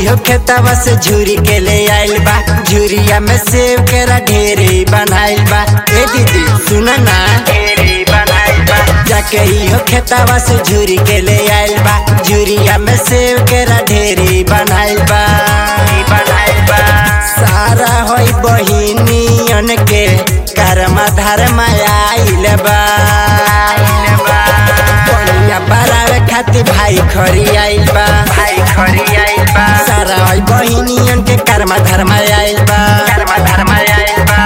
हो खेतवा से झूरी के ले आइल बा झूरिया में सेव केरा ढेरे बनाइल बा ए दीदी सुन ना ढेरे बनाइल बा जाके ही हो खेतवा से झूरी के ले आइल बा झूरिया में सेव केरा ढेरे बनाइल बा बनाइल बा सारा होई बहिनियन के कर्मा धर्म आइल बा कनिया बरावे खातिर भाई खरी आइल बा भाई खरी आइल बा सारा होई बहिनियन के कर्मा धर्म आइल बा कर्मा धर्म आइल बा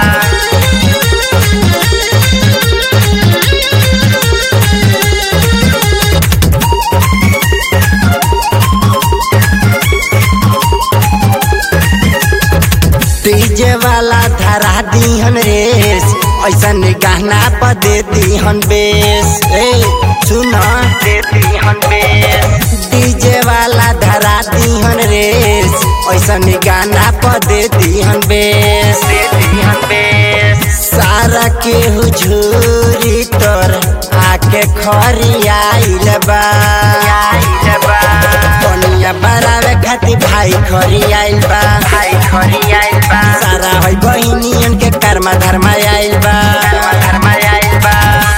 डीजे वाला धरा दीहन रेस ऐसा गहना पर दे दीहन बेस ए सुन दे दीहन बेस डीजे वाला धरा दीहन रेस ऐसा गाना पर दे दीहन बेस दे दीहन बेस सारा के हुजूरी तोर आके खरी आइल बा आइल बा कनिया बरावे खातिर भाई खरी आइल बा भाई खरी आइल बा सारा होई बहिनियन के कर्मा धर्म आइल बा कर्मा धर्म आइल बा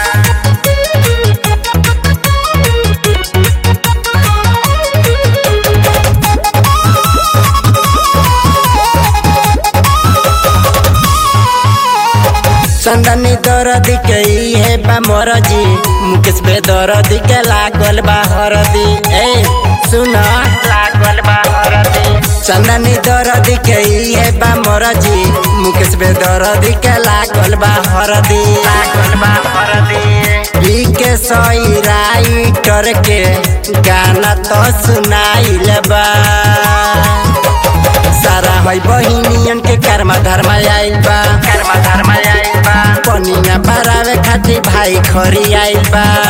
चंदनी दरद के ई है बा मोरजी मुकेश बे दरद के लागल बा हरदी ए सुन लागल बा हरदी चंदनी दरद के ई है बा मोरजी मुकेश बे दरद के लागल बा हरदी लागल बा हरदी ई के सही राइटर के गाना तो सुनाइल बा सारा है बहिनियन के कर्मा धर्म आइल बा कर्मा धर्म आइल बा पनिया बरावे खातिर भाई खरी आइल बा